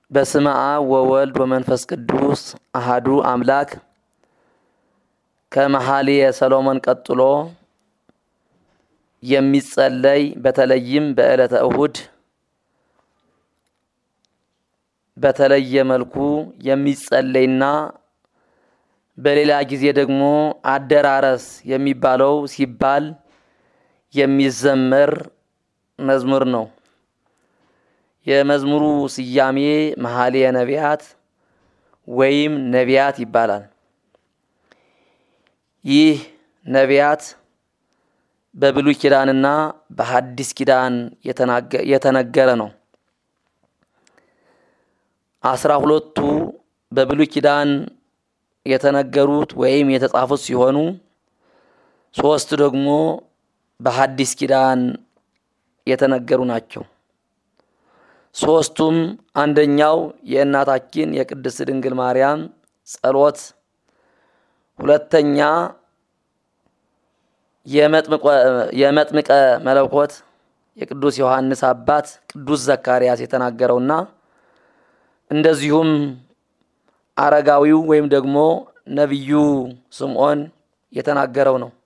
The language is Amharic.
በስመ አብ ወወልድ ወመንፈስ ቅዱስ አሃዱ አምላክ ከመኃልየ ሰሎሞን ቀጥሎ የሚጸለይ በተለይም በዕለተ እሁድ በተለየ መልኩ የሚጸለይና በሌላ ጊዜ ደግሞ አደራረስ የሚባለው ሲባል የሚዘመር መዝሙር ነው። የመዝሙሩ ስያሜ መኃልየ ነቢያት ወይም ነቢያት ይባላል። ይህ ነቢያት በብሉይ ኪዳንና በሐዲስ ኪዳን የተነገረ ነው። አስራ ሁለቱ በብሉይ ኪዳን የተነገሩት ወይም የተጻፉት ሲሆኑ ሶስት ደግሞ በሐዲስ ኪዳን የተነገሩ ናቸው። ሶስቱም አንደኛው የእናታችን የቅድስት ድንግል ማርያም ጸሎት፣ ሁለተኛ የመጥምቀ መለኮት የቅዱስ ዮሐንስ አባት ቅዱስ ዘካርያስ የተናገረውና እንደዚሁም አረጋዊው ወይም ደግሞ ነቢዩ ስምዖን የተናገረው ነው።